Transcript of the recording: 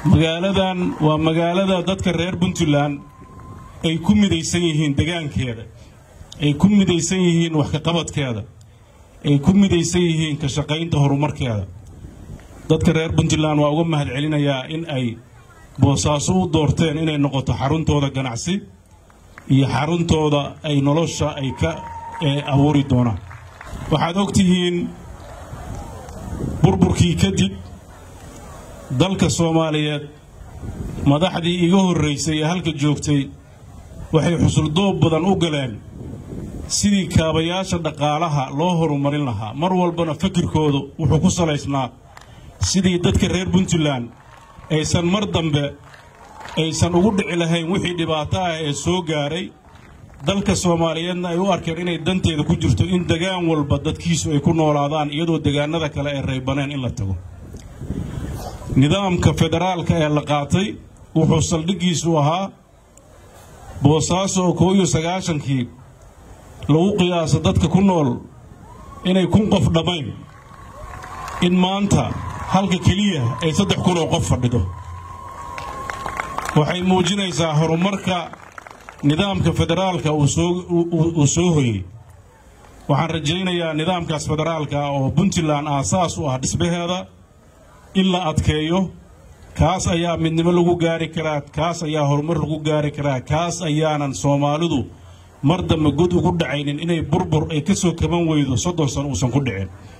magaaladan waa magaalada dadka reer puntland ay ku midaysan yihiin degaankeeda ay ku midaysan yihiin wax kaqabadkeeda ay ku midaysan yihiin ka shaqaynta horumarkeeda dadka reer puntland waa uga mahad celinayaa in ay boosaaso u doorteen inay noqoto xaruntooda ganacsi iyo xaruntooda ay nolosha ay ka abuuri doonaan waxaad og tihiin burburkii kadib dalka soomaaliyeed madaxdii iga horraysay ee halka joogtay waxay xusuldoob badan u galeen sidii kaabayaasha dhaqaalaha loo horumarin lahaa mar walbana fakirkoodu wuxuu ku salaysnaa sidii dadka reer puntland aysan mar dambe aysan ugu dhici lahayn wixii dhibaato ah ee soo gaaray dalka soomaaliyeedna ay u arkeen inay danteeda ku jirto in degaan walba dadkiisu ay ku noolaadaan iyadoo degaanada kale ay raybaneen in la tago nidaamka federaalka ee la qaatay wuxuu saldhiggiisu ahaa boosaaso oo koo iyo sagaashankii lagu qiyaaso dadka ku nool inay kun qof dhammayn in maanta halka keliya ay saddex kun oo qof fadhido waxay muujinaysaa horumarka nidaamka federaalka uu soo hoyey waxaan rajaynayaa nidaamkaas federaalka oo puntland aasaas u ah dhismaheeda in la adkeeyo kaas ayaa midnimo lagu gaari karaa kaas ayaa horumar lagu gaari karaa kaas ayaanan soomaalidu mar dambe god ugu dhacaynin inay burbur ay ka soo kaban weydo soddon san uusan ku dhicin